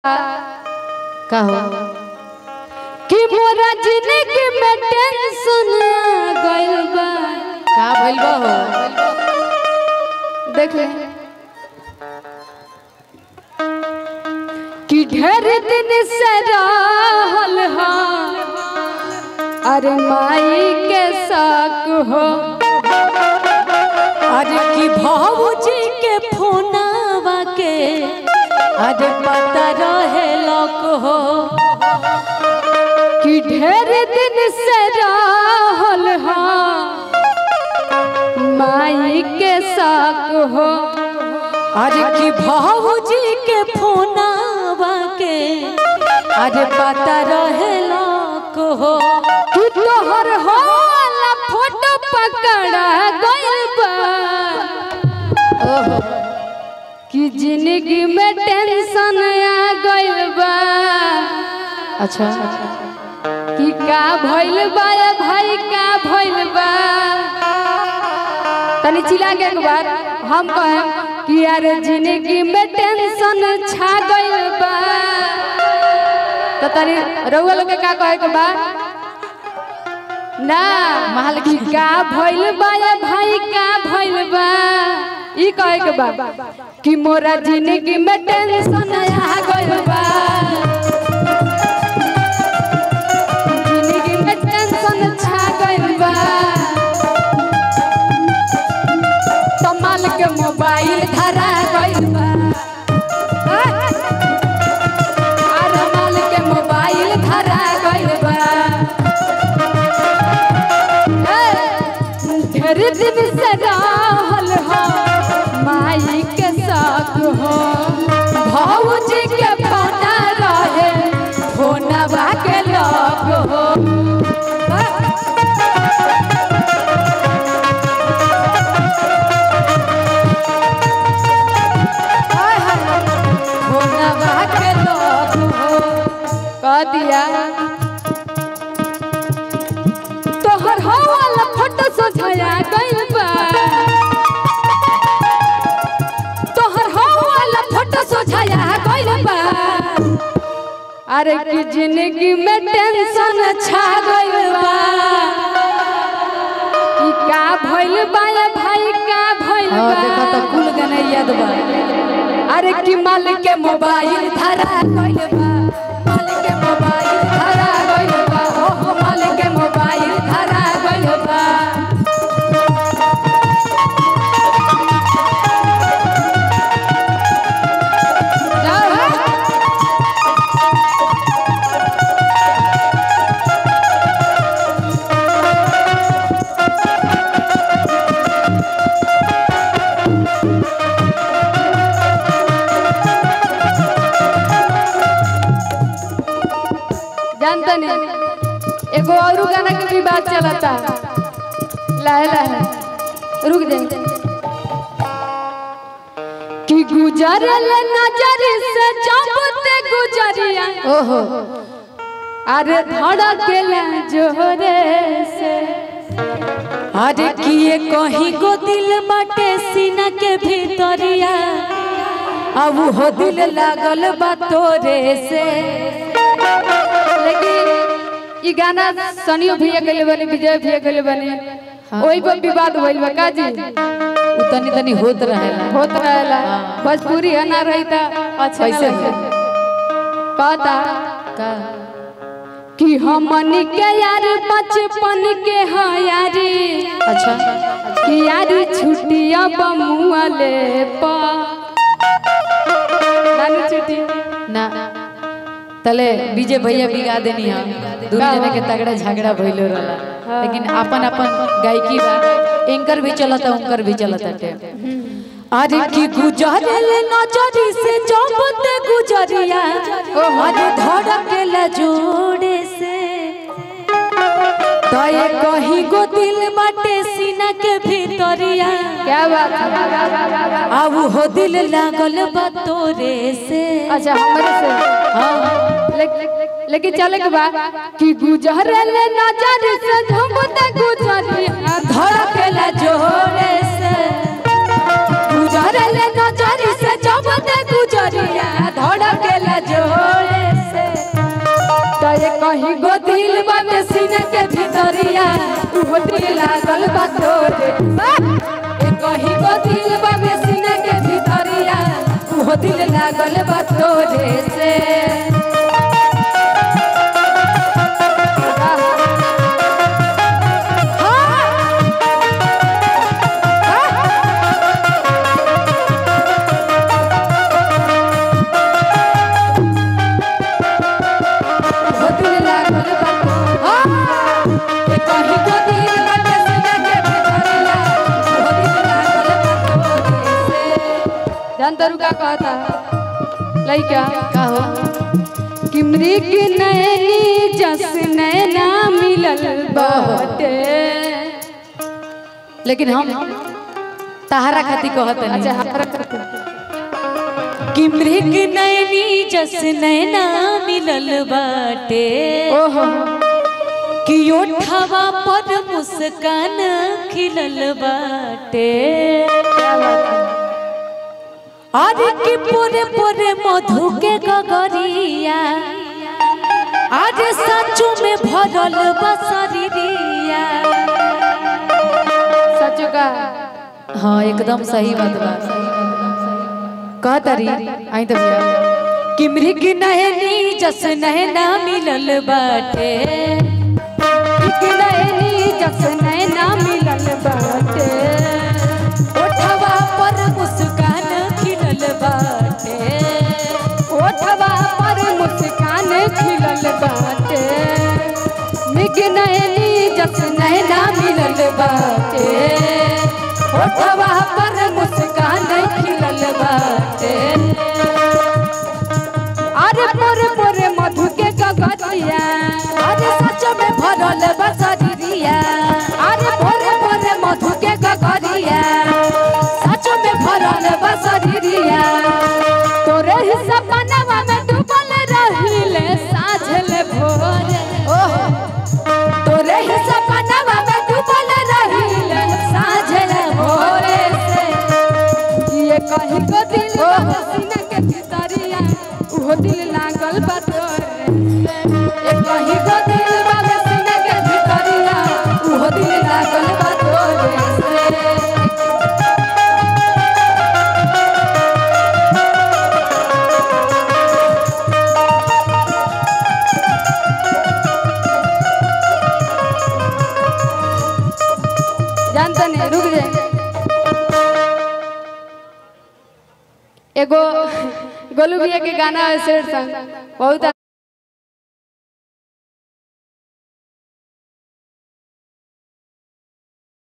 का हो कि मोरा जिंदगी में टेंशन आ गइल बा का भइल बा हो देख ले कि ढेर दिन से रहल हा अरे माई के शक हो अरे की भाऊजी के फोनावा के अरे पता रहे लोक हो कि ढेर दिन से रहल हा माई के शक हो अरे की भाऊजी के फोनावा के अरे पता रहे लोक हो कि तोहर होला फोटो पकड़ा गइल बा ओहो कि जिंदगी में टेंशन आ गइल बा अच्छा कि का भइल बा ए भाई का भइल बा तनी चिल्ला के एक बार हम कहें कि यार जिंदगी में टेंशन छा गइल बा तो तनी रउआ लोग के का कहे के बा ना महल कि का भइल बा ए भाई का भइल बा ई कहे के बा कि मोरा जिंदगी में टेंशन आ गइल बा जिंदगी में टेंशन छा गइल बा कमाल के मोबाइल धरा गइल बा अरे माल के मोबाइल धरा गइल बा ए, ढेर दिन से रहल हो माई के साथ हो भौजी के फोना रहे फोनवा के लग हो फोनवा के लग हो कह दिया तोहर हो वाला फोटो सोझाया गइल बा तोहर हो वाला फोटो सोझाया गइल बा अरे की जिंदगी में टेंशन छा गइल बा कि का भइल बा ए भाई का भइल हाँ बा देखो तो कुल गाना याद बा अरे कि माल के मोबाइल धरा गइल बा माल के मोबाइल धरा गइल बा ओहो माल के मोबाइल धरा गइल बा जानता नहीं एगो और गाना के भी बात चलता लाहे लाहे रुक दे कि गुजरल नजर से जबते गुजरिया ओहो अरे धड़केला जोरे से अरे किए कहीं को दिल बाटे सीना के भीतरिया अब हो दिल लागल बा तोरे से लेकिन ई गाना सनियो भैया गले बने विजय भैया गले बने ओही पर विवाद भइल बा काजी उ तनी तनी होत रहेला होत रहेला भोजपुरी है ना रही था अच्छा कैसे कैसे कहता का कि हमनी के यार बचपन के हाँ यारी अच्छा कि यारी छुट्टिया बमुआ ले पा नानी छुट्टी ना तले विजय भैया बिगा देनी हम दोनों जने के तगड़ा झगड़ा भइलो रहला लेकिन अपन अपन गायकी बा एंकर भी चलता उनकर भी चलता टे अरे की गुजरल नजरी से जबते गुजरिया अरे धड़केला जोड़े से तय कहीं गो दिल बाटे सीना के भीतरिया क्या बात है अब हो दिल लागल बा तोरे से अच्छा हमारे से हाँ ले- लेकिन चले के बाद कि गुजरल नजर से झुमते गुजरिया धड़केला जोड़े से गुजरल नजर से झुमते गुजरिया धड़केला जोड़े के भीतरिया उहो दिल लागल बा तोरे ए कहीं को दिल बा सीना के भीतरिया उहो दिल लागल बा तोरे से उहो दिल लागल बा हाँ ए कहीं को दिल बा सीना के भीतरिया उहो दिल लागल बा तोरे से जानतारू का कहता लइका का हो कि मृग नैनी जस नैना मिलल बाटे लेकिन हम तहारा खातिर कहत नहीं अच्छा हमरा करते कि मृग नैनी जस नैना मिलल बाटे ओहो कि ओठवा पर मुस्कान खिलल बाटे क्या बात है अरे कि पोरे पोरे मधु के गगरिया आज सचो में भरल बसरिया सच का हाँ एकदम सही बात बा कह तारी आई तो भैया कि मृग नैनी जस नैना मिलल बाटे मृग नैनी जस नैना मिलल बाटे ओठवा पर मुस्कान खिलल बाटे ओठवा पर मुस्कान खिलल बाटे मृग नैनी जस नैना मिलल बाटे ओठवा पर मुस्कान खिलल बाटे अरे पोरे पोरे मधु के गगरिया अरे सच में भरल बसरिया अरे पोरे पोरे मधु के गगरिया सच में भरल बसरिया तोरे ही सपनवा में डूबल रहिले साझल भोरे ओहो तोरे ही सपनवा में डूबल रहिले साझल भोरे से ये कहीं को दिल बा सीना के भीतरिया उहो दिल लागल बा तोरे से ये कहीं को दिल बा सीना के भीतरिया उहो दिल लागल बा तोरे से जानता नहीं रुक जाए एगो गोलू भैया के गाना है शेर संग बहुत